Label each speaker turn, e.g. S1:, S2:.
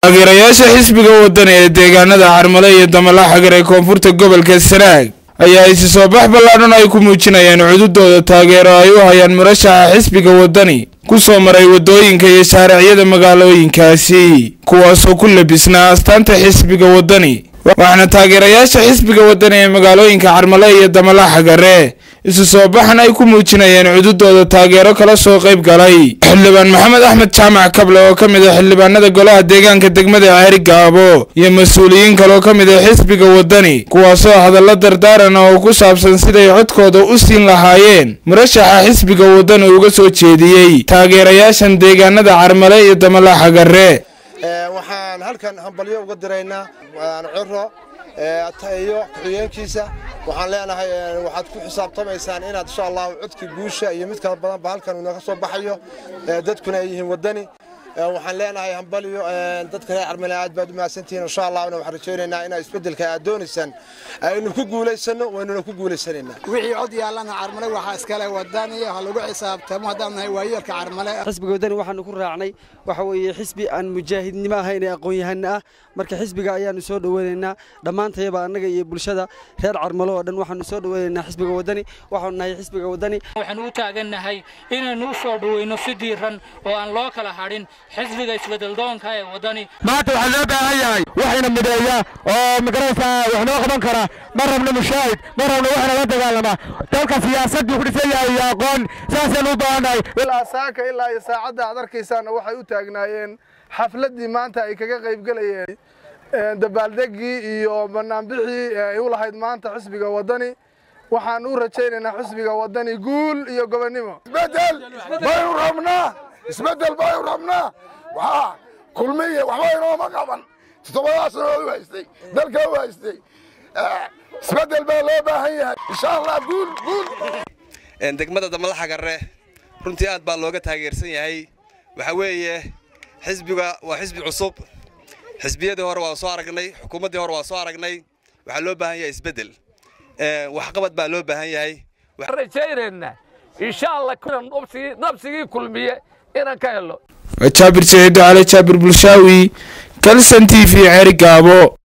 S1: taageerayaasha xisbiga wadani ee deegaanada carmale iyo damala xagar ee koonfurta gobolka sanaag ayaa isi soo bax ballaadhan ay ku muujinayaan cududooda taageero ay u hayaan murashaxa xisbiga wadani ku soo maray waddooyinka iyo shaaracyada magaalooyinkaasi kuwaasoo ku labisnaa astaanta xisbiga wadani waxaana taageerayaasha xisbiga wadani ee magaalooyinka carmale iyo damala xagare isu soo baxan ay ku muujinayeen cududooda taageero kala soo qayb galay xildhibaan maxamed axmed jaamac kable oo ka mid a xildhibaanada golaha deegaanka degmada ceeri gaabo iyo mas-uuliyiin kale oo ka mid a xisbiga wadani kuwaasoo hadallo dardaaran oo ku saabsan siday codkooda u siin lahaayeen murashaxa xisbiga wadani uga soo jeediyey taageerayaashan deegaanada carmale iyo damala xagare
S2: waxaan halkan hambalyo uga diraynaa ciro iyo ku-xigeenkiisa waxaan leenahay waxaad ku xisaabtamaysaan inaad insha allahu codkii guusha iyo mid kala badanba halkan inaga soo baxayo dadkuna ay yihiin wadani waxaan leenahay hambalyo dadka reer carmale aad baad u mahadsantihiin insha allahna waxaan rajaynaynaa inaa isbeddelka aad doonaysaan aynu ku guulaysano waynuna ku guulaysanaynaa
S3: wixii cod yaallana carmale waxaa iskale wadani ha lagu xisaabtamo haddaan nahay waayeelka carmale
S4: xisbiga wadani waxaanu ku raacnay waxa weeye xisbi aan mujaahidnimo ahayn ee aqoon-yahano ah marka xisbiga ayaanu soo dhoweynaynaa dhammaantayaba annaga iyo bulshada reer carmale oo dhan waxaanu soo dhoweynaynaa xisbiga wadani waxaanu nahay xisbiga wadani
S5: waxaanu u taagannahay inaynu u soo dhoweyno si diiran oo aan loo kala hadhin xisbiga isbedeldoonka ee wadani
S6: maanta waxaa loo baahan yahay waxayna mideeya oo magaraysaa wax noo qaban kara ma rabno mushaahid ma rabno waxna la dagaalama dalka siyaasaduu ku dhisan yahay iyo aqoon saasaynu u baahannahay
S7: ilaa saaka ilaa iyo saacadda aad arkaysaanna waxay u taagnaayeen xafladdii maanta ay kaga qaybgelayeen dabaaldeggii iyo banaanbixii ay u lahayd maanta xisbiga waddani waxaan u rajaynaynaa xisbiga waddani guul iyo gobonnimo
S8: isbedel baynu rabnaa isbedel baynu rabnaa waxaa kulmiye waxba inooma qaban toddobadaas sanoo u haystay dalka u haystay isbedel baa loo baahan yahay insha allah guul guul
S9: degmada damala xagarre runtii aad baa looga taageersan yahay waxaa weeye xisbiga waa xisbi cusub xisbiyadii hore waa soo aragnay xukuumaddii hore waa soo aragnay waxaa loo baahan yahay isbeddel waxqabad baa loo baahan yahay
S10: rajaynayna insha allah nabsigii kulmiye inaan ka helo
S1: jaabir saciid cali jaabir bulshaawi kalsan t v ceeri gaabo